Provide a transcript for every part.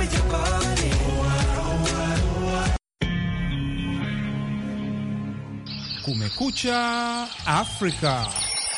Kumekucha Afrika.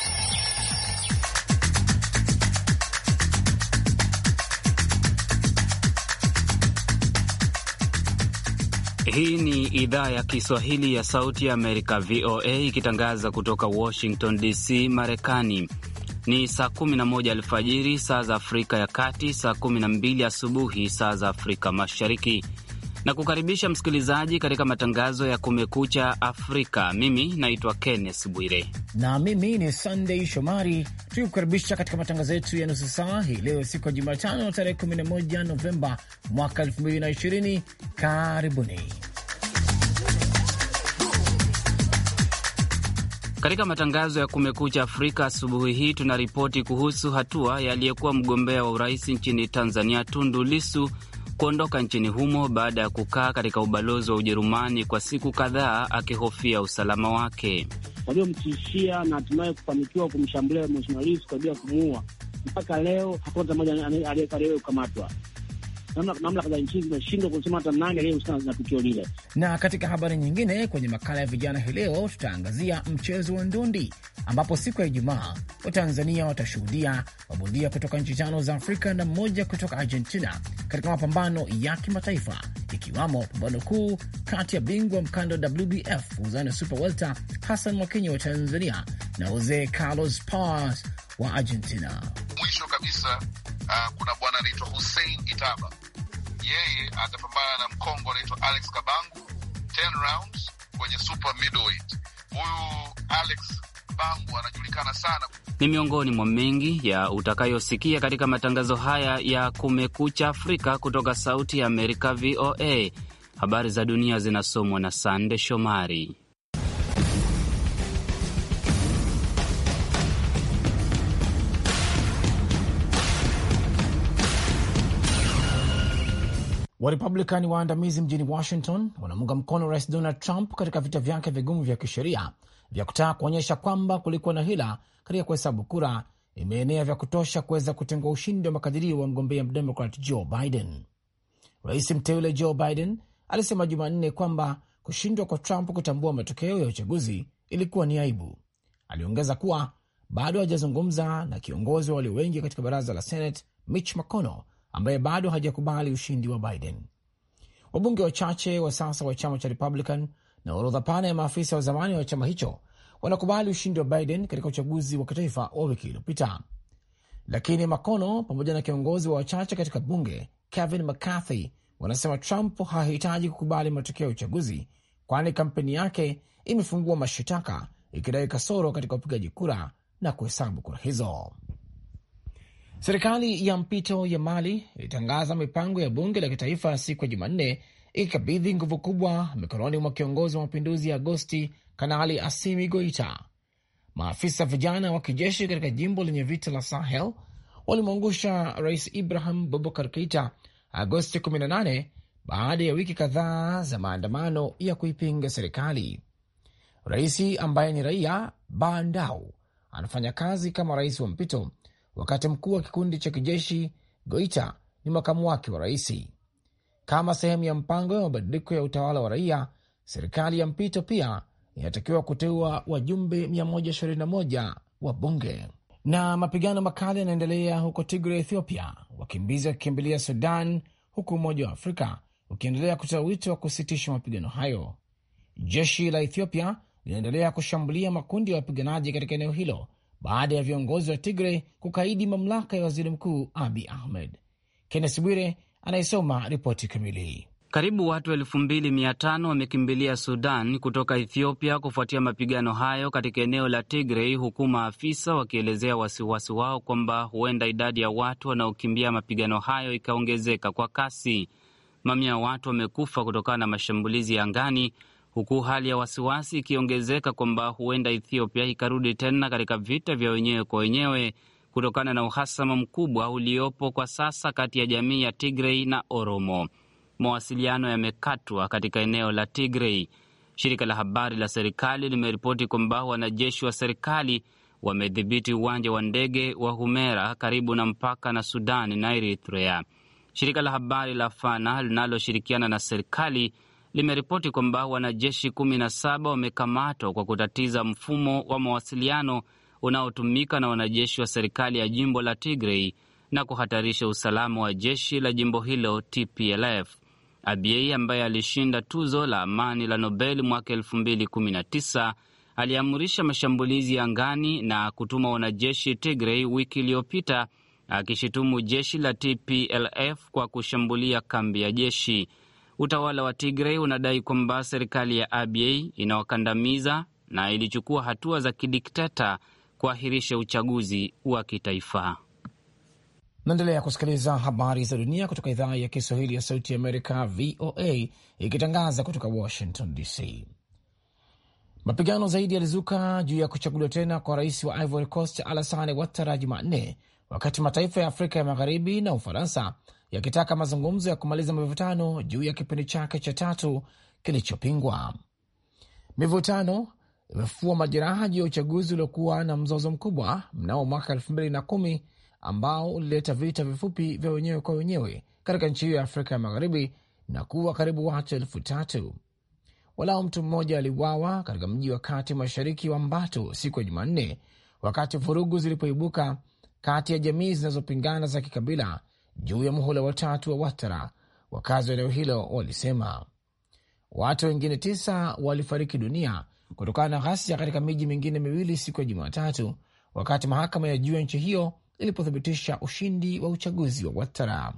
Hii ni idhaa ya Kiswahili ya Sauti ya Amerika, VOA, ikitangaza kutoka Washington DC, Marekani. Ni saa 11 alfajiri saa za Afrika ya Kati, saa 12 asubuhi saa za Afrika Mashariki na kukaribisha msikilizaji katika matangazo ya Kumekucha Afrika. Mimi naitwa Kenneth Bwire na mimi ni Sunday Shomari, tukikukaribisha katika matangazo yetu ya nusu saa hii leo, siku ya Jumatano tarehe 11 Novemba mwaka 2020. Karibuni katika matangazo ya Kumekucha Afrika. Asubuhi hii tuna ripoti kuhusu hatua ya aliyekuwa mgombea wa urais nchini Tanzania Tundu Lisu kuondoka nchini humo baada ya kukaa katika ubalozi wa Ujerumani kwa siku kadhaa akihofia usalama wake. Waliomtishia na hatimaye kufanikiwa kumshambulia Mheshimiwa Lissu kwa ajili ya kumuua, mpaka leo hakuna hata mmoja aliyekaliwe kukamatwa. Mamlaka za nchi zimeshindwa kusema hata nani aliyehusika na tukio lile. Na katika habari nyingine, kwenye makala ya vijana hii leo tutaangazia mchezo wa ndondi, ambapo siku ya Ijumaa Watanzania watashuhudia mabondia kutoka nchi tano za Afrika na mmoja kutoka Argentina katika mapambano ya kimataifa, ikiwamo pambano kuu kati ya bingwa mkando wa WBF uzani super welter Hassan Mwakinyo wa Tanzania na Jose Carlos Paz wa Argentina. Mwisho kabisa, uh, kuna bwana anaitwa Hussein Itaba yeye atapambana na Mkongo anaitwa Alex Kabangu 10 rounds kwenye super middleweight. Huyu Alex Kabangu anajulikana sana. Ni miongoni mwa mengi ya utakayosikia katika matangazo haya ya Kumekucha Afrika kutoka Sauti ya Amerika, VOA. Habari za dunia zinasomwa na Sande Shomari. Warepublikani waandamizi mjini Washington wanamunga mkono Rais Donald Trump katika vita vyake vigumu vya kisheria vya kutaka kuonyesha kwamba kulikuwa na hila katika kuhesabu kura imeenea vya kutosha kuweza kutengua ushindi wa makadirio wa mgombea mdemokrat Joe Biden. Rais mteule Joe Biden alisema Jumanne kwamba kushindwa kwa Trump kutambua matokeo ya uchaguzi ilikuwa ni aibu. Aliongeza kuwa bado hajazungumza na kiongozi wa walio wengi katika baraza la Senate Mitch McConnell ambaye bado hajakubali ushindi wa Biden. Wabunge wachache wa sasa wa chama cha Republican na orodha pana ya maafisa wa zamani wa chama hicho wanakubali ushindi wa Biden katika uchaguzi wa kitaifa wa wiki iliyopita, lakini McConnell pamoja na kiongozi wa wachache katika bunge Kevin McCarthy wanasema Trump hahitaji kukubali matokeo ya uchaguzi, kwani kampeni yake imefungua mashitaka ikidai kasoro katika upigaji kura na kuhesabu kura hizo. Serikali ya mpito ya Mali ilitangaza mipango ya bunge la kitaifa siku ya Jumanne, ikikabidhi nguvu kubwa mikononi mwa kiongozi wa mapinduzi ya Agosti, Kanali Asimi Goita. Maafisa vijana wa kijeshi katika jimbo lenye vita la Sahel walimwangusha Rais Ibrahim Bubakar Keita Agosti 18 baada ya wiki kadhaa za maandamano ya kuipinga serikali. Raisi ambaye ni raia Bandau anafanya kazi kama rais wa mpito wakati mkuu wa kikundi cha kijeshi Goita ni makamu wake wa raisi. Kama sehemu ya mpango ya mabadiliko ya utawala wa raia, serikali ya mpito pia inatakiwa kuteua wajumbe 121 wa bunge. Na mapigano makali yanaendelea huko Tigre, Ethiopia, wakimbizi wakikimbilia Sudan, huku Umoja wa Afrika ukiendelea kutoa wito wa kusitisha mapigano hayo. Jeshi la Ethiopia linaendelea kushambulia makundi ya wapiganaji katika eneo hilo baada ya viongozi wa Tigre kukaidi mamlaka ya waziri mkuu Abi Ahmed. Kennes Bwire anayesoma ripoti kamili. Karibu watu elfu mbili mia tano wamekimbilia Sudan kutoka Ethiopia kufuatia mapigano hayo katika eneo la Tigrey, huku maafisa wakielezea wasiwasi wao kwamba huenda idadi ya watu wanaokimbia mapigano hayo ikaongezeka kwa kasi. Mamia ya watu wamekufa kutokana na mashambulizi ya angani huku hali ya wasiwasi ikiongezeka kwamba huenda Ethiopia ikarudi tena katika vita vya wenyewe kwa wenyewe kutokana na uhasama mkubwa uliopo kwa sasa kati ya jamii ya Tigrei na Oromo. Mawasiliano yamekatwa katika eneo la Tigrei. Shirika la habari la serikali limeripoti kwamba wanajeshi wa serikali wamedhibiti uwanja wa ndege wa Humera karibu na mpaka na Sudani na Eritrea. Shirika la habari la Fana linaloshirikiana na serikali limeripoti kwamba wanajeshi kumi na saba wamekamatwa kwa kutatiza mfumo wa mawasiliano unaotumika na wanajeshi wa serikali ya jimbo la Tigray na kuhatarisha usalama wa jeshi la jimbo hilo TPLF. Abiy ambaye alishinda tuzo la amani la Nobel mwaka elfu mbili kumi na tisa aliamrisha mashambulizi ya angani na kutuma wanajeshi Tigray wiki iliyopita, akishutumu jeshi la TPLF kwa kushambulia kambi ya jeshi. Utawala wa Tigray unadai kwamba serikali ya Abiy inawakandamiza na ilichukua hatua za kidikteta kuahirisha uchaguzi wa kitaifa. Naendelea kusikiliza habari za dunia kutoka idhaa ya Kiswahili ya Sauti ya Amerika, VOA, ikitangaza kutoka Washington DC. Mapigano zaidi yalizuka juu ya kuchaguliwa tena kwa rais wa Ivory Coast Alassane Ouattara Jumanne, wakati mataifa ya Afrika ya Magharibi na Ufaransa yakitaka mazungumzo ya kumaliza mivutano juu ya kipindi chake cha tatu kilichopingwa. Mivutano imefufua majeraha juu ya uchaguzi uliokuwa na mzozo mkubwa mnamo mwaka elfu mbili na kumi ambao ulileta vita vifupi vya wenyewe kwa wenyewe katika nchi hiyo ya Afrika ya Magharibi na kuwa karibu watu elfu tatu. Walau mtu mmoja aliuawa katika mji wa kati mashariki wa Mbato siku ya Jumanne wakati vurugu zilipoibuka kati ya jamii zinazopingana za kikabila juu ya muhula watatu wa Watara. Wakazi wa eneo hilo walisema watu wengine tisa walifariki dunia kutokana na ghasia katika miji mingine miwili siku ya Jumatatu, wakati mahakama ya juu ya nchi hiyo ilipothibitisha ushindi wa uchaguzi wa Watara.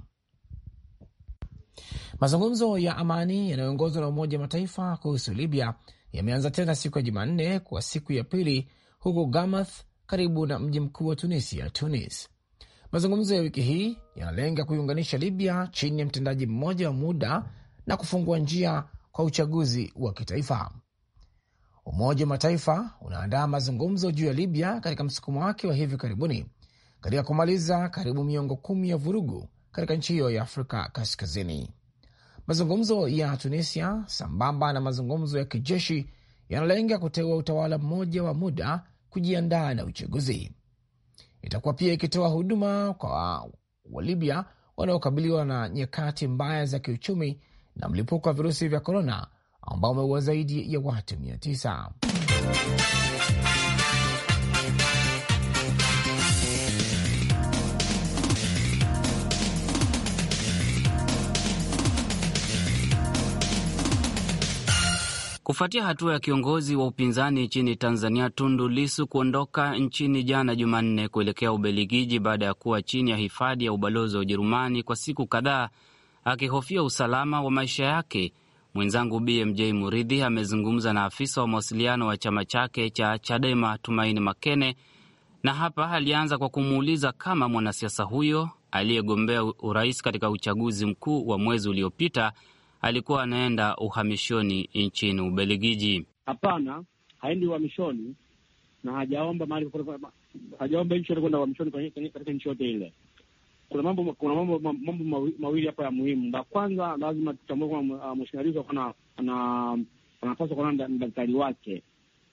Mazungumzo ya amani yanayoongozwa na Umoja wa Mataifa kuhusu Libya yameanza tena siku ya Jumanne kwa siku ya pili huko Gamath, karibu na mji mkuu wa Tunisia, Tunis. Mazungumzo ya wiki hii yanalenga kuiunganisha Libya chini ya mtendaji mmoja wa muda na kufungua njia kwa uchaguzi wa kitaifa. Umoja wa Mataifa unaandaa mazungumzo juu ya Libya katika msukumo wake wa hivi karibuni katika kumaliza karibu miongo kumi ya vurugu katika nchi hiyo ya Afrika Kaskazini. Mazungumzo ya Tunisia sambamba na mazungumzo ya kijeshi yanalenga kuteua utawala mmoja wa muda kujiandaa na uchaguzi. Itakuwa pia ikitoa huduma kwa Walibya wanaokabiliwa na nyakati mbaya za kiuchumi na mlipuko wa virusi vya korona ambao umeua zaidi ya watu mia tisa. Kufuatia hatua ya kiongozi wa upinzani nchini Tanzania Tundu Lisu kuondoka nchini jana Jumanne kuelekea Ubelgiji baada ya kuwa chini ya hifadhi ya ubalozi wa Ujerumani kwa siku kadhaa akihofia usalama wa maisha yake, mwenzangu BMJ Muridhi amezungumza na afisa wa mawasiliano wa chama chake cha Chadema Tumaini Makene, na hapa alianza kwa kumuuliza kama mwanasiasa huyo aliyegombea urais katika uchaguzi mkuu wa mwezi uliopita alikuwa anaenda uhamishoni nchini Ubelgiji. Hapana, haendi uhamishoni na hajaomba mahali, hajaomba nchi yote kwenda uhamishoni katika nchi yote ile. Kuna mambo kuna mambo mambo mawili hapa ya muhimu. La kwanza, lazima tutambue kwamba Mheshimiwa Lissu anapaswa kuonana na daktari wake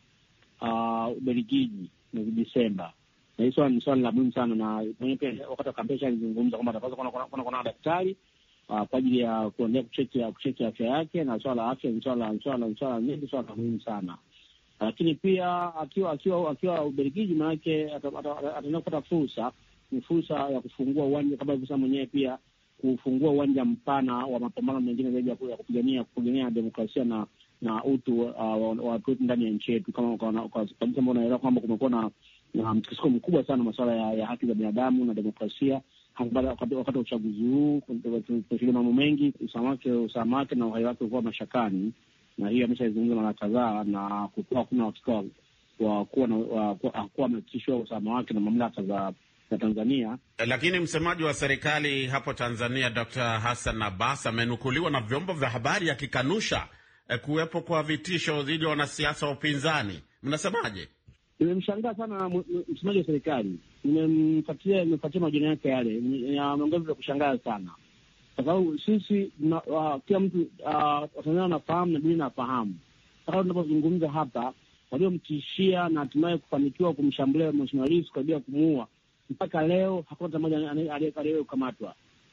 Ubelgiji mwezi Desemba, na hii ni swali la muhimu sana, na mwenyewe pia wakati wa kampeni alizungumza kwamba atapaswa kuona daktari Uh, kwa ajili ya kuendelea kucheki kucheki afya yake, na swala la afya ni swala swala nyingi, swala muhimu sana. Lakini pia akiwa akiwa akiwa Ubelgiji, maanake ataenda kupata fursa, ni fursa ya kufungua uwanja kama alivyosema mwenyewe, pia kufungua uwanja mpana wa mapambano mengine zaidi ya kupigania kupigania demokrasia na na utu wa watu wetu ndani ya nchi yetu, kama kabisa ambao unaelewa kwamba kumekuwa na na mtikisiko mkubwa sana masuala ya, ya haki za binadamu na demokrasia wakati wa uchaguzi huu tumeshuhudia mambo mengi, usalama wake na uhai wake ukuwa mashakani, na hiyo ameshaizungumza mara kadhaa, na kukuwa hakuna uhakika wa kuwa amehakikishiwa usalama wake na mamlaka za za Tanzania. Lakini msemaji wa serikali hapo Tanzania Dr. Hassan Abbas amenukuliwa na vyombo vya habari akikanusha eh, kuwepo kwa vitisho dhidi ya wanasiasa wa upinzani. Mnasemaje? Nimemshangaa sana msemaji wa serikali, nimemfuatilia nimefuatia majina yake yale, ameongeza vya kushangaza sana, kwa sababu sisi kila mtu Watanzania wanafahamu na dunia inafahamu, mpaka tunapozungumza hapa, waliomtishia na hatimaye kufanikiwa kumshambulia Mheshimiwa Lissu karibia kumuua, mpaka leo hakuna hata mmoja aliyewahi kukamatwa.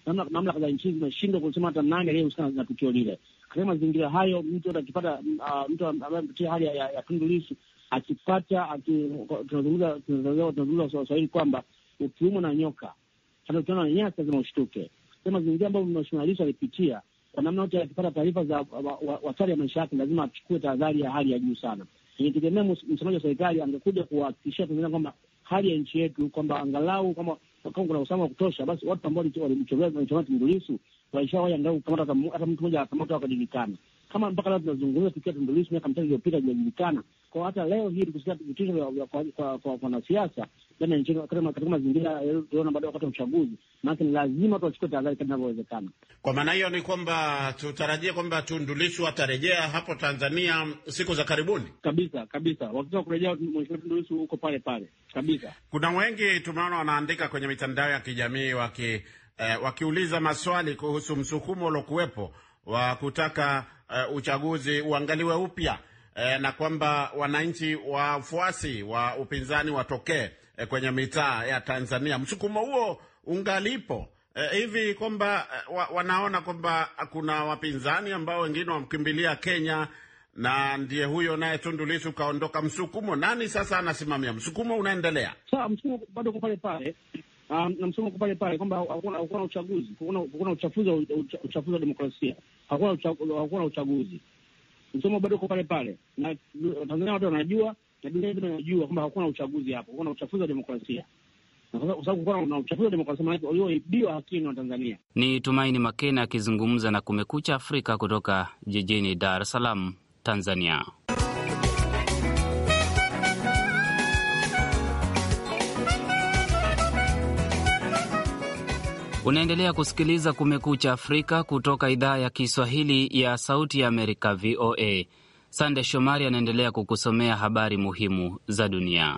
mamlaka za nchi zimeshindwa kusema hata nani aliyehusika na tukio lile. Katika mazingira hayo, mtu akipata mtu ambaye amepitia hali ya Tundu Lissu akipata, tunazungumza Waswahili kwamba ukiumwa na nyoka hata ukiona na nyasi lazima ushtuke. Katika mazingira ambayo Mheshimiwa Lissu alipitia, kwa namna yote, akipata taarifa za hatari ya maisha yake, lazima achukue tahadhari ya hali ya juu sana. Nitegemea msemaji wa serikali angekuja kuwahakikishia Tanzania kwamba hali ya nchi yetu kwamba angalau kama kama kuna usalama wa kutosha, basi watu ambao walimchomea Tundu Lissu waishawahi angalau kukamata hata mtu mmoja akamatwa wakajulikana. Kama mpaka leo tunazungumza tukiwa Tundu Lissu miaka mitatu iliyopita hajajulikana, kwa hata leo hii tukusikia vitisho kwa wanasiasa ndani ya nchi katika mazingira tuliona baada ya wakati wa uchaguzi, maanake ni lazima watu wachukue tahadhari kadri inavyowezekana. Kwa maana hiyo ni kwamba tutarajie kwamba Tundu Lissu atarejea hapo Tanzania siku za karibuni kabisa kabisa. Wakati wa kurejea Mheshimiwa Tundu Lissu huko pale pale kabisa. Kuna wengi tumeona wanaandika kwenye mitandao ya kijamii waki eh, wakiuliza maswali kuhusu msukumo uliokuwepo wa kutaka uh, uchaguzi uangaliwe upya eh, na kwamba wananchi wafuasi wa upinzani watokee eh, kwenye mitaa ya Tanzania. Msukumo huo ungalipo eh, hivi kwamba eh, wa, wanaona kwamba kuna wapinzani ambao wengine wamkimbilia Kenya na ndiye huyo naye Tundu Lissu kaondoka. Msukumo nani sasa anasimamia? Msukumo unaendelea sawa, msukumo bado uko pale pale Um, na msomo uko pale pale kwamba hakuna uchaguzi, hakuna uchafuzi wa demokrasia, hakuna uchaguzi. Msomo bado uko pale pale, na Tanzania watu wanajua na dunia nzima inajua kwamba hakuna uchaguzi hapo, hakuna uchafuzi wa demokrasia, kwa sababu kuwa na uchafuzi wa demokrasia maanake walioibiwa haki ni Watanzania. Ni Tumaini Makena akizungumza na Kumekucha Afrika kutoka jijini Dar es Salaam, Tanzania. Unaendelea kusikiliza Kumekucha Afrika kutoka idhaa ya Kiswahili ya Sauti ya Amerika, VOA. Sande Shomari anaendelea kukusomea habari muhimu za dunia.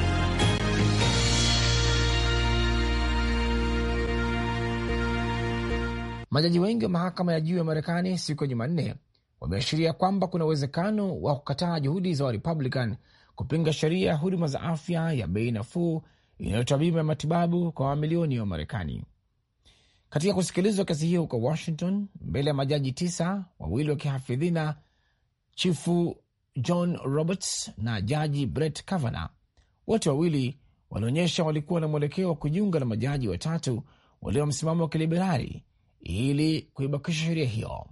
Majaji wengi wa mahakama ya juu ya Marekani siku ya Jumanne wameashiria kwamba kuna uwezekano wa kukataa juhudi za Warepublican kupinga sheria ya huduma za afya ya bei nafuu inayotoa bima ya matibabu kwa mamilioni ya Wamarekani. Katika kusikilizwa kesi hiyo huko Washington mbele ya majaji tisa, wawili wa kihafidhina, chifu John Roberts na jaji Brett Kavanaugh, wote wawili walionyesha walikuwa na mwelekeo wa kujiunga na majaji watatu walio msimamo wa kiliberali ili kuibakisha sheria hiyo.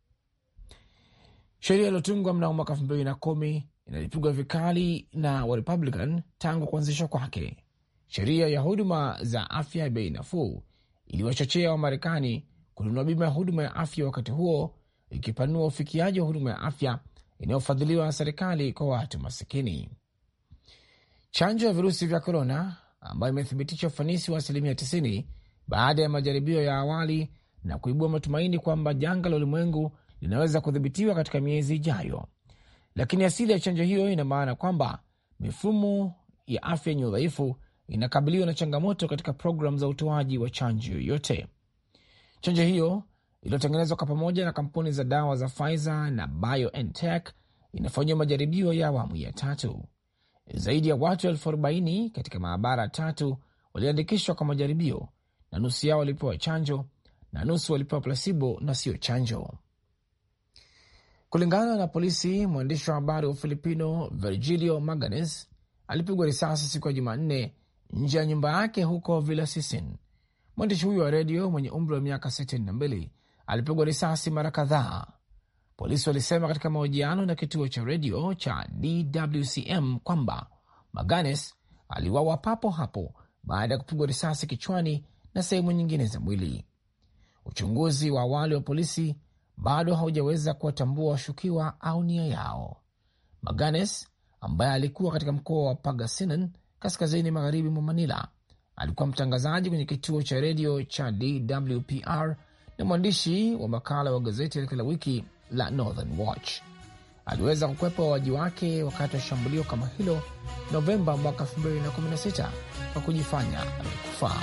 Sheria iliyotungwa mnamo mwaka elfu mbili na kumi inalipigwa vikali na Warepublican tangu kuanzishwa kwake. Sheria ya huduma za afya ya bei nafuu iliwachochea Wamarekani kununua bima ya huduma ya afya, wakati huo ikipanua ufikiaji wa huduma ya afya inayofadhiliwa na serikali kwa watu masikini. Chanjo ya virusi vya korona ambayo imethibitisha ufanisi wa asilimia 90 baada ya majaribio ya awali na kuibua matumaini kwamba janga la ulimwengu linaweza kudhibitiwa katika miezi ijayo, lakini asili ya chanjo hiyo ina maana kwamba mifumo ya afya yenye udhaifu inakabiliwa na changamoto katika programu za utoaji wa chanjo yoyote. Chanjo hiyo iliyotengenezwa kwa pamoja na kampuni za dawa za Pfizer na BioNTech inafanyiwa majaribio ya awamu ya tatu. Zaidi ya watu elfu arobaini katika maabara tatu waliandikishwa kwa majaribio, na nusu yao walipewa chanjo na nusu walipewa plasibo na sio chanjo. Kulingana na polisi, mwandishi wa habari wa Filipino Virgilio Maganes alipigwa risasi siku ya Jumanne nje ya nyumba yake huko Villasisin. Mwandishi huyo wa redio mwenye umri wa miaka 62 alipigwa risasi mara kadhaa. Polisi walisema katika mahojiano na kituo cha redio cha DWCM kwamba Maganes aliwawa papo hapo baada ya kupigwa risasi kichwani na sehemu nyingine za mwili. Uchunguzi wa awali wa polisi bado haujaweza kuwatambua washukiwa au nia yao. Maganes ambaye alikuwa katika mkoa wa Pangasinan kaskazini magharibi mwa Manila alikuwa mtangazaji kwenye kituo cha redio cha DWPR na mwandishi wa makala wa gazeti la kila wiki la Northern Watch. Aliweza kukwepa wauaji wake wakati wa shambulio kama hilo Novemba mwaka 2016 kwa kujifanya amekufa.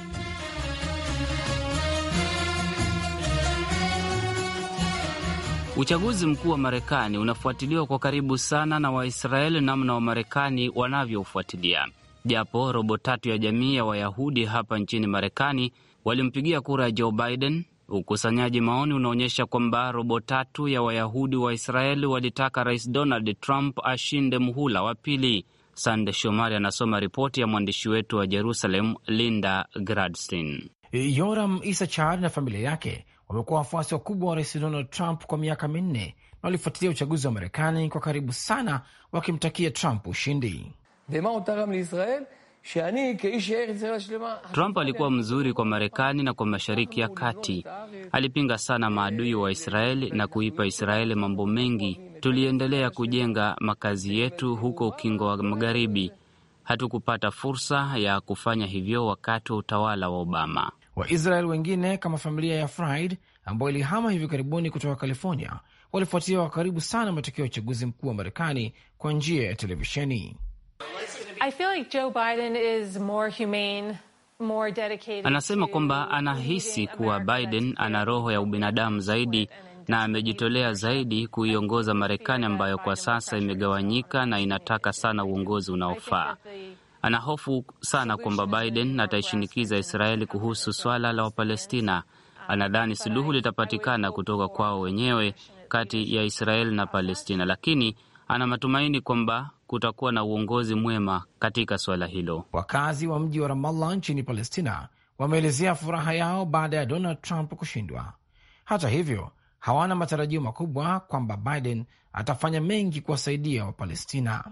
Uchaguzi mkuu wa Marekani unafuatiliwa kwa karibu sana na Waisraeli namna Wamarekani wanavyofuatilia. Japo robo tatu ya jamii ya Wayahudi hapa nchini Marekani walimpigia kura Joe Biden. Ukusanyaji maoni unaonyesha kwamba robo tatu ya Wayahudi wa Israeli walitaka Rais Donald Trump ashinde muhula wa pili. Sande Shomari anasoma ripoti ya mwandishi wetu wa Jerusalem, Linda Gradstein. Yoram Isachar na familia yake wamekuwa wafuasi wakubwa wa rais Donald Trump kwa miaka minne na walifuatilia uchaguzi wa Marekani kwa karibu sana, wakimtakia Trump ushindi. Trump alikuwa mzuri kwa Marekani na kwa Mashariki ya Kati. Alipinga sana maadui wa Israeli na kuipa Israeli mambo mengi. Tuliendelea kujenga makazi yetu huko Ukingo wa Magharibi. Hatukupata fursa ya kufanya hivyo wakati wa utawala wa Obama. Waisrael wengine kama familia ya Fried ambayo ilihama hivi karibuni kutoka California walifuatilia kwa karibu sana matokeo ya uchaguzi mkuu wa Marekani kwa njia ya televisheni. Anasema kwamba anahisi kuwa Biden ana roho ya ubinadamu zaidi na amejitolea zaidi kuiongoza Marekani ambayo kwa sasa imegawanyika na inataka sana uongozi unaofaa. Ana hofu sana kwamba Biden ataishinikiza Israeli kuhusu swala la Wapalestina. Anadhani suluhu litapatikana kutoka kwao wenyewe kati ya Israeli na Palestina, lakini ana matumaini kwamba kutakuwa na uongozi mwema katika suala hilo. Wakazi wa mji wa Ramallah nchini Palestina wameelezea furaha yao baada ya Donald Trump kushindwa. Hata hivyo, hawana matarajio makubwa kwamba Biden atafanya mengi kuwasaidia Wapalestina.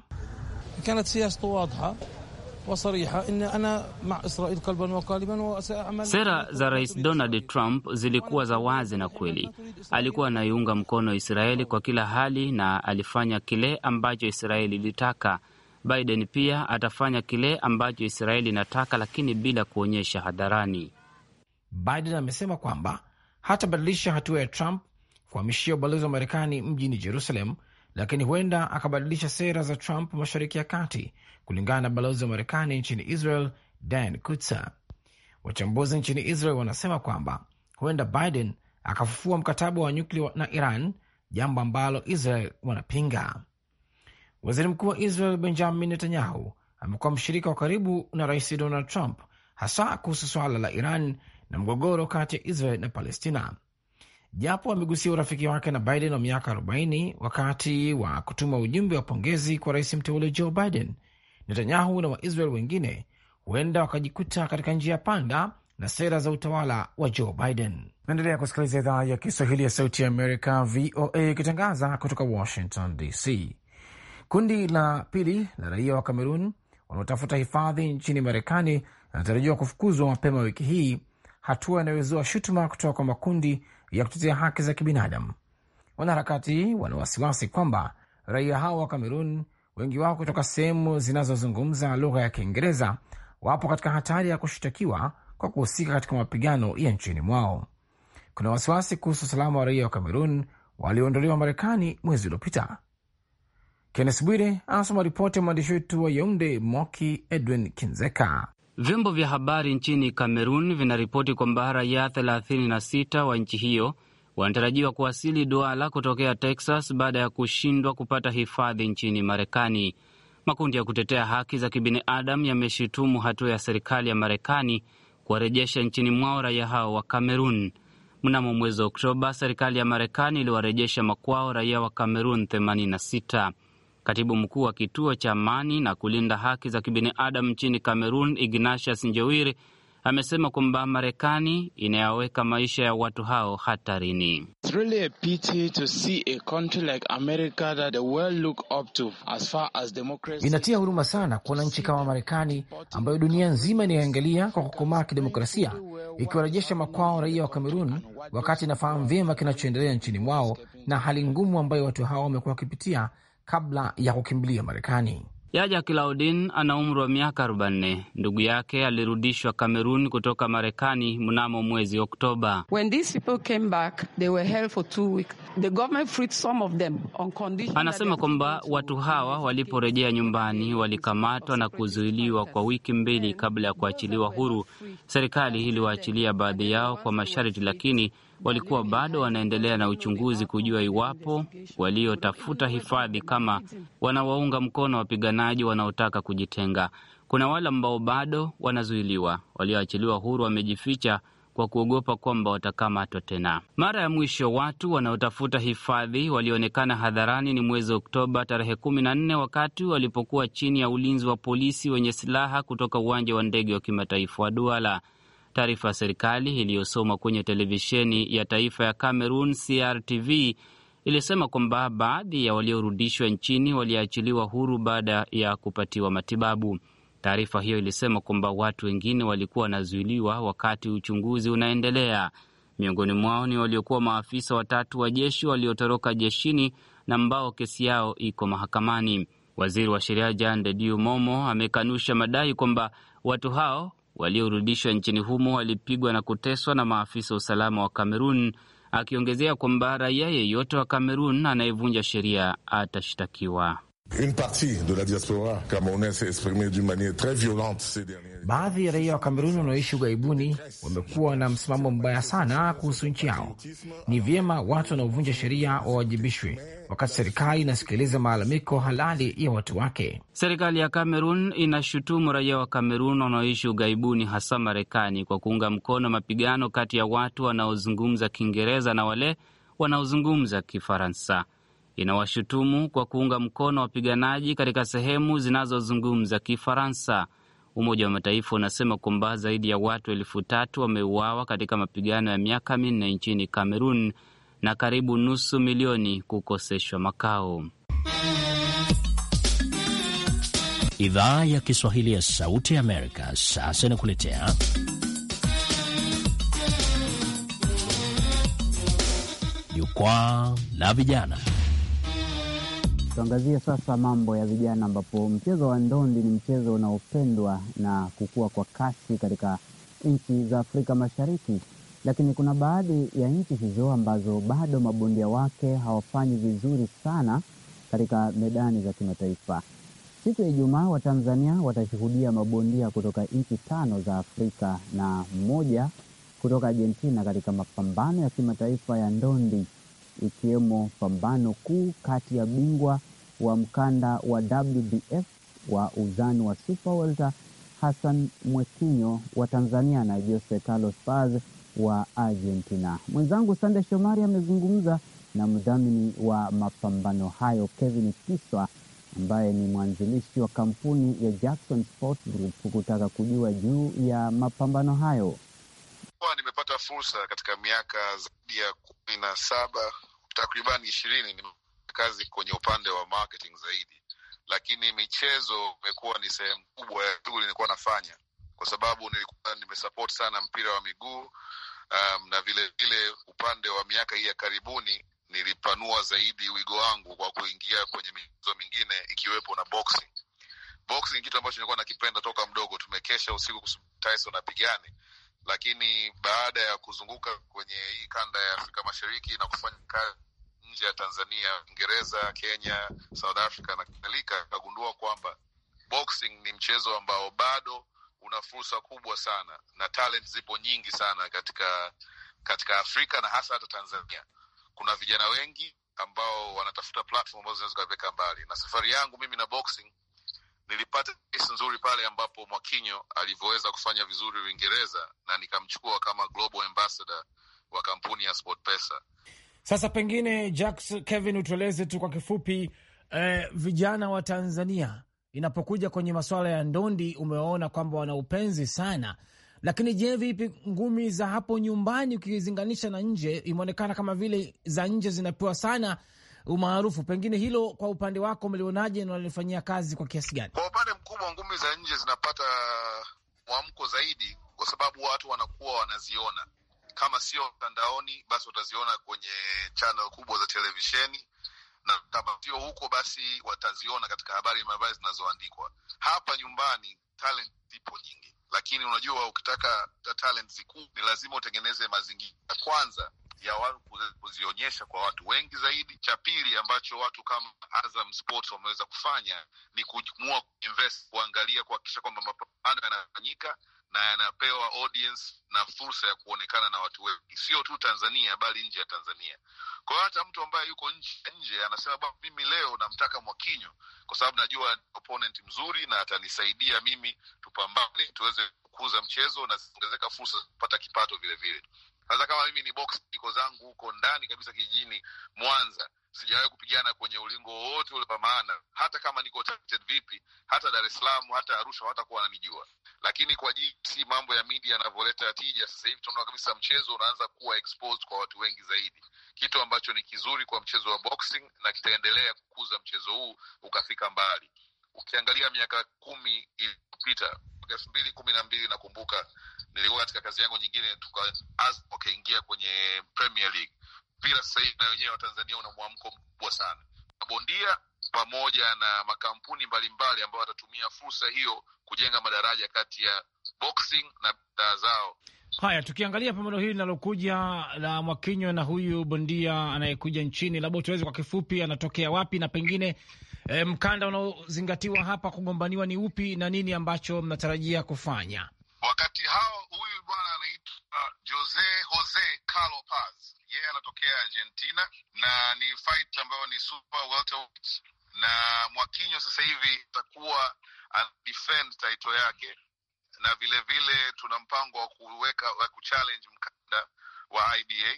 Sera za Rais Donald Trump zilikuwa za wazi na kweli. Alikuwa anaiunga mkono Israeli kwa kila hali na alifanya kile ambacho Israeli ilitaka. Biden pia atafanya kile ambacho Israeli inataka, lakini bila kuonyesha hadharani. Biden amesema kwamba hatabadilisha hatua ya Trump kuhamishia ubalozi wa Marekani mjini Jerusalem, lakini huenda akabadilisha sera za Trump mashariki ya kati, kulingana na balozi wa Marekani nchini Israel Dan Kutza. Wachambuzi nchini Israel wanasema kwamba huenda Biden akafufua mkataba wa nyuklia na Iran, jambo ambalo Israel wanapinga. Waziri mkuu wa Israel Benjamin Netanyahu amekuwa mshirika wa karibu na rais Donald Trump, hasa kuhusu swala la Iran na mgogoro kati ya Israel na Palestina. Japo amegusia urafiki wake na Biden wa miaka 40 wakati wa kutuma ujumbe wa pongezi kwa rais mteule Joe Biden, Netanyahu na Waisrael wengine huenda wakajikuta katika njia panda na sera za utawala wa Joe Biden. Naendelea kusikiliza idhaa ya Kiswahili ya Sauti ya Amerika, VOA, ikitangaza kutoka Washington DC. Kundi la pili la raia wa Kamerun wanaotafuta hifadhi nchini Marekani linatarajiwa kufukuzwa mapema wiki hii, hatua inayozua shutuma kutoka kwa makundi ya kutetea haki za kibinadamu. Wanaharakati wana wasiwasi kwamba raia hao wa Kamerun, wengi wao kutoka sehemu zinazozungumza lugha ya Kiingereza, wapo katika hatari ya kushtakiwa kwa kuhusika katika mapigano ya nchini mwao. Kuna wasiwasi kuhusu usalama wa raia wa Kamerun walioondolewa Marekani mwezi uliopita. Kennes Bwire anasoma ripoti ya mwandishi wetu wa Yaunde, Moki Edwin Kinzeka. Vyombo vya habari nchini Kamerun vinaripoti kwamba raia 36 wa nchi hiyo wanatarajiwa kuwasili Duala kutokea Texas baada ya kushindwa kupata hifadhi nchini Marekani. Makundi ya kutetea haki za kibinadamu yameshutumu hatua ya serikali ya Marekani kuwarejesha nchini mwao raia hao wa Kamerun. Mnamo mwezi wa Oktoba, serikali ya Marekani iliwarejesha makwao raia wa Kamerun 86. Katibu mkuu wa kituo cha amani na kulinda haki za kibinadamu nchini Kamerun, Ignatius Njewiri, amesema kwamba Marekani inayaweka maisha ya watu hao hatarini. Inatia huruma sana kuona nchi kama Marekani ambayo dunia nzima inayoangalia kwa kukomaa kidemokrasia ikiwarejesha makwao raia wa Kamerun, wakati inafahamu vyema kinachoendelea nchini mwao na hali ngumu ambayo watu hao wamekuwa wakipitia kabla ya kukimbilia Marekani. Yaja Claudin ana umri wa miaka 44. Ndugu yake alirudishwa Kamerun kutoka Marekani mnamo mwezi Oktoba. Anasema kwamba watu hawa waliporejea nyumbani walikamatwa na kuzuiliwa kwa wiki mbili kabla ya kuachiliwa huru. Serikali iliwaachilia baadhi yao kwa masharti, lakini walikuwa bado wanaendelea na uchunguzi kujua iwapo waliotafuta hifadhi kama wanawaunga mkono wapiganaji wanaotaka kujitenga. Kuna wale ambao bado wanazuiliwa. Walioachiliwa huru wamejificha kwa kuogopa kwamba watakamatwa tena. Mara ya mwisho watu wanaotafuta hifadhi walionekana hadharani ni mwezi Oktoba tarehe kumi na nne wakati walipokuwa chini ya ulinzi wa polisi wenye silaha kutoka uwanja wa ndege wa kimataifa wa Duala. Taarifa ya serikali iliyosoma kwenye televisheni ya taifa ya Cameroon CRTV ilisema kwamba baadhi ya waliorudishwa nchini waliachiliwa huru baada ya kupatiwa matibabu. Taarifa hiyo ilisema kwamba watu wengine walikuwa wanazuiliwa wakati uchunguzi unaendelea. Miongoni mwao ni waliokuwa maafisa watatu wa jeshi waliotoroka jeshini na ambao kesi yao iko mahakamani. Waziri wa sheria Jean de Dieu Momo amekanusha madai kwamba watu hao waliorudishwa nchini humo walipigwa na kuteswa na maafisa wa usalama wa Kamerun, akiongezea kwamba raia yeyote wa Kamerun anayevunja sheria atashtakiwa. Une partie de la diaspora camerounaise s'est exprimée d'une manière très violente ces derniers. Baadhi ya raia wa Kameruni wanaoishi ughaibuni wamekuwa na msimamo mbaya sana kuhusu nchi yao. Ni vyema watu wanaovunja sheria wawajibishwe, wakati serikali inasikiliza malalamiko halali ya watu wake. Serikali ya Kamerun inashutumu raia wa Kamerun wanaoishi ughaibuni, hasa Marekani, kwa kuunga mkono mapigano kati ya watu wanaozungumza Kiingereza na wale wanaozungumza Kifaransa. Inawashutumu kwa kuunga mkono wapiganaji katika sehemu zinazozungumza Kifaransa. Umoja wa Mataifa unasema kwamba zaidi ya watu elfu tatu wameuawa katika mapigano ya miaka minne nchini Kamerun na karibu nusu milioni kukoseshwa makao. Idhaa ya Kiswahili ya Sauti ya Amerika sasa inakuletea jukwaa la vijana. Tuangazie sasa mambo ya vijana, ambapo mchezo wa ndondi ni mchezo unaopendwa na kukua kwa kasi katika nchi za Afrika Mashariki, lakini kuna baadhi ya nchi hizo ambazo bado mabondia wake hawafanyi vizuri sana katika medani za kimataifa. Siku ya Ijumaa Watanzania watashuhudia mabondia kutoka nchi tano za Afrika na mmoja kutoka Argentina katika mapambano ya kimataifa ya ndondi ikiwemo pambano kuu kati ya bingwa wa mkanda wa WBF wa uzani wa super welter Hassan Mwekinyo wa Tanzania na Jose Carlos Paz wa Argentina. Mwenzangu Sande Shomari amezungumza na mdhamini wa mapambano hayo Kevin Kiswa ambaye ni mwanzilishi wa kampuni ya Jackson Sports Group kutaka kujua juu ya mapambano hayo. Nimepata fursa katika miaka zaidi ya kumi na saba takribani ishirini ni kazi kwenye upande wa marketing zaidi, lakini michezo imekuwa ni sehemu kubwa ya shughuli nilikuwa nafanya, kwa sababu nilikuwa nimesupport sana mpira wa miguu um, na vile vile upande wa miaka hii ya karibuni nilipanua zaidi wigo wangu kwa kuingia kwenye michezo mingine ikiwepo na boxing. Boxing ni kitu ambacho nilikuwa nakipenda toka mdogo. Tumekesha usiku Tyson apigane lakini baada ya kuzunguka kwenye hii kanda ya Afrika Mashariki na kufanya kazi nje ya Tanzania, Uingereza, Kenya, South Africa na kadhalika, akagundua kwamba boxing ni mchezo ambao bado una fursa kubwa sana na talent zipo nyingi sana katika katika Afrika na hasa hata Tanzania. Kuna vijana wengi ambao wanatafuta platform ambazo zinaweza kuwaweka mbali, na safari yangu mimi na boxing nilipata kesi nzuri pale ambapo Mwakinyo alivyoweza kufanya vizuri Uingereza na nikamchukua kama global ambassador wa kampuni ya SportPesa. Sasa pengine Jacks, Kevin, utueleze tu kwa kifupi eh, vijana wa Tanzania inapokuja kwenye masuala ya ndondi, umewaona kwamba wana upenzi sana, lakini je, vipi ngumi za hapo nyumbani ukilinganisha na nje? Imeonekana kama vile za nje zinapewa sana umaarufu. Pengine hilo kwa upande wako umelionaje na walifanyia kazi kwa kiasi gani? Kwa upande mkubwa, ngumi za nje zinapata mwamko zaidi, kwa sababu watu wanakuwa wanaziona, kama sio mtandaoni, basi wataziona kwenye channel kubwa za televisheni, na kama sio huko, basi wataziona katika habari mbalimbali zinazoandikwa. Hapa nyumbani talent zipo nyingi, lakini unajua, ukitaka talent zikuu ni lazima utengeneze mazingira kwanza ya watu kuzionyesha kwa watu wengi zaidi. Cha pili ambacho watu kama Azam Sports wameweza kufanya ni kuamua kuinvest, kuangalia, kuhakikisha kwamba mapambano yanafanyika na yanapewa audience na fursa ya kuonekana na watu wengi, sio tu Tanzania bali nje ya Tanzania. Kwa hiyo hata mtu ambaye yuko nje nje anasema bwana, mimi leo namtaka Mwakinyo kwa sababu najua opponent mzuri na atanisaidia mimi tupambane, tuweze kukuza mchezo na zinaongezeka fursa za kupata kipato vile vile. Sasa kama mimi ni box niko zangu huko ndani kabisa kijijini Mwanza, sijawahi kupigana kwenye ulingo wowote ule, kwa maana hata kama niko talented vipi, hata Dar es Salaam, hata Arusha hawatakuwa wananijua. Lakini kwa jinsi mambo ya media yanavyoleta tija sasa hivi, tunaona kabisa mchezo unaanza kuwa exposed kwa watu wengi zaidi, kitu ambacho ni kizuri kwa mchezo wa boxing na kitaendelea kukuza mchezo huu ukafika mbali. Ukiangalia miaka kumi iliyopita, mwaka elfu mbili kumi na mbili nakumbuka nilikuwa katika kazi yangu nyingine, tukaanza wakaingia kwenye Premier League. Mpira sasa hivi na wenyewe wa Tanzania una mwamko mkubwa sana, mabondia pamoja na makampuni mbalimbali ambayo watatumia fursa hiyo kujenga madaraja kati ya boxing na bidhaa zao. Haya, tukiangalia pambano hili linalokuja la Mwakinyo na huyu bondia anayekuja nchini, labda utuweze kwa kifupi, anatokea wapi na pengine e, mkanda unaozingatiwa hapa kugombaniwa ni upi na nini ambacho mnatarajia kufanya wakati hao? Huyu bwana anaitwa Jose Jose Carlo Paz, yeye anatokea Argentina na ni fight ambayo ni super welterweight, na Mwakinyo sasa hivi atakuwa ana defend title yake na vile vile tuna mpango wa kuweka wa kuchallenge mkanda wa IBA,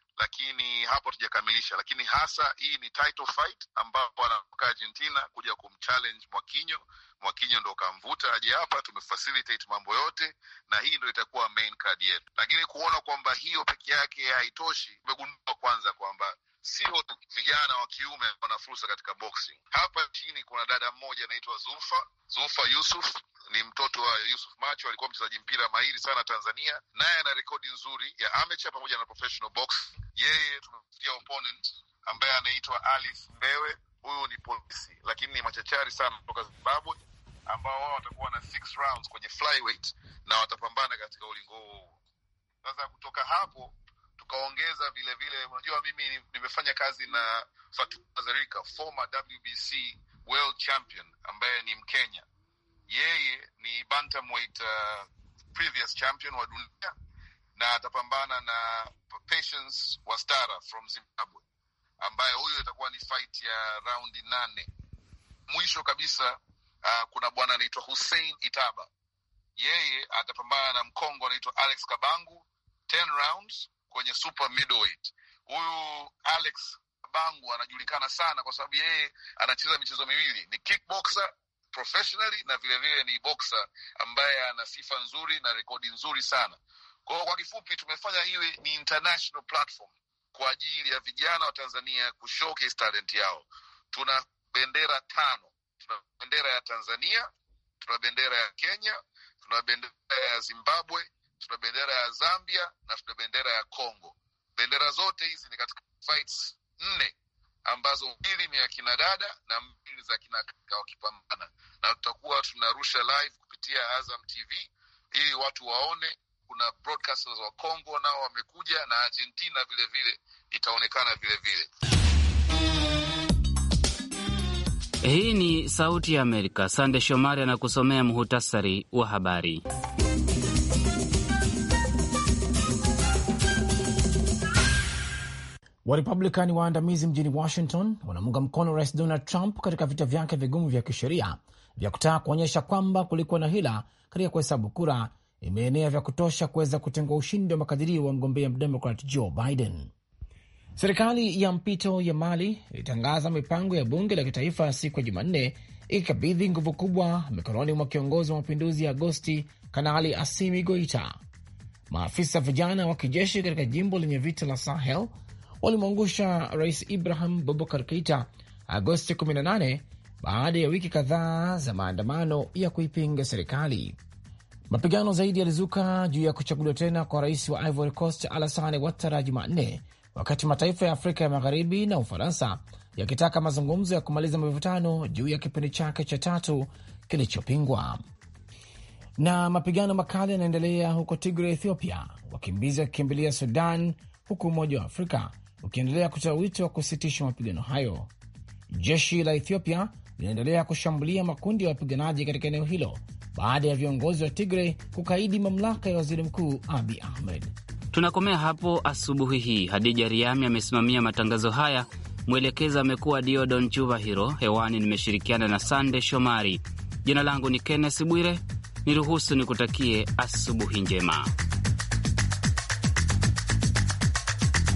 lakini hapo tujakamilisha. Lakini hasa hii ni title fight ambapo anatoka Argentina kuja kumchallenge Mwakinyo. Mwakinyo ndo kamvuta aje hapa, tumefacilitate mambo yote, na hii ndo itakuwa main card yetu. Lakini kuona kwamba hiyo peke yake haitoshi, tumegundua kwanza kwamba sio vijana wa kiume wana fursa katika boxing. Hapa nchini kuna dada mmoja anaitwa Zulfa Zulfa Yusuf, ni mtoto wa Yusuf Macho, alikuwa mchezaji mpira mahiri sana Tanzania, naye ana rekodi nzuri ya amateur pamoja na professional boxing. Yeye tumefikia opponent ambaye anaitwa Alif Mbewe. Huyu ni polisi, lakini ni machachari sana kutoka Zimbabwe, ambao wao watakuwa na six rounds kwenye flyweight na watapambana katika ulingo huo. Sasa kutoka hapo tukaongeza vile vile, unajua mimi nimefanya kazi na Fatuma Zarika, former WBC world champion ambaye ni Mkenya. Yeye ni bantamweight uh, previous champion wa dunia na atapambana na Patience Wastara from Zimbabwe, ambaye huyo itakuwa ni fight ya raundi nane. Mwisho kabisa uh, kuna bwana anaitwa Hussein Itaba, yeye atapambana na Mkongo anaitwa Alex Kabangu 10 rounds kwenye super middleweight. Huyu Alex Bangu anajulikana sana kwa sababu yeye anacheza michezo miwili, ni kickboxer professionally na vilevile vile ni boxer ambaye ana sifa nzuri na rekodi nzuri sana. Kwa hiyo kwa kifupi, tumefanya iwe ni international platform kwa ajili ya vijana wa Tanzania kushowcase talent yao. Tuna bendera tano, tuna bendera ya Tanzania, tuna bendera ya Kenya, tuna bendera ya Zimbabwe tuna bendera ya Zambia na tuna bendera ya Congo. Bendera zote hizi ni katika fights nne ambazo mbili ni ya kina dada na mbili za kina kaka wakipambana, na tutakuwa tunarusha live kupitia Azam TV ili watu waone. Kuna broadcasters wa Congo nao wamekuja na Argentina vile vile itaonekana vile vile. Hii ni Sauti ya Amerika. Sande Shomari anakusomea muhutasari wa habari. Warepublikani waandamizi mjini Washington wanamunga mkono Rais Donald Trump katika vita vyake vigumu vya kisheria vya kutaka kuonyesha kwamba kulikuwa na hila katika kuhesabu kura imeenea vya kutosha kuweza kutengua ushindi wa makadirio wa mgombea mdemokrat Joe Biden. Serikali ya mpito ya Mali ilitangaza mipango ya bunge la kitaifa siku ya Jumanne, ikikabidhi nguvu kubwa mikononi mwa kiongozi wa mapinduzi ya Agosti, Kanali Asimi Goita. Maafisa vijana wa kijeshi katika jimbo lenye vita la Sahel walimwangusha Rais Ibrahim Bobakar Keita Agosti 18 baada ya wiki kadhaa za maandamano ya kuipinga serikali. Mapigano zaidi yalizuka juu ya kuchaguliwa tena kwa rais wa Ivory Coast Alassane Ouattara Jumanne, wakati mataifa ya Afrika ya Magharibi na Ufaransa yakitaka mazungumzo ya kumaliza mivutano juu ya kipindi chake cha tatu kilichopingwa. Na mapigano makali yanaendelea huko Tigray, Ethiopia, wakimbizi wakikimbilia Sudan, huku Umoja wa Afrika ukiendelea kutoa wito wa kusitisha mapigano hayo. Jeshi la Ethiopia linaendelea kushambulia makundi ya wapiganaji katika eneo hilo baada ya viongozi wa Tigray kukaidi mamlaka ya waziri mkuu Abi Ahmed. Tunakomea hapo asubuhi hii. Hadija Riami amesimamia matangazo haya, mwelekezi amekuwa Diodon Chuvahiro. Hewani nimeshirikiana na Sande Shomari. Jina langu ni Kenneth Bwire. Niruhusu nikutakie asubuhi njema.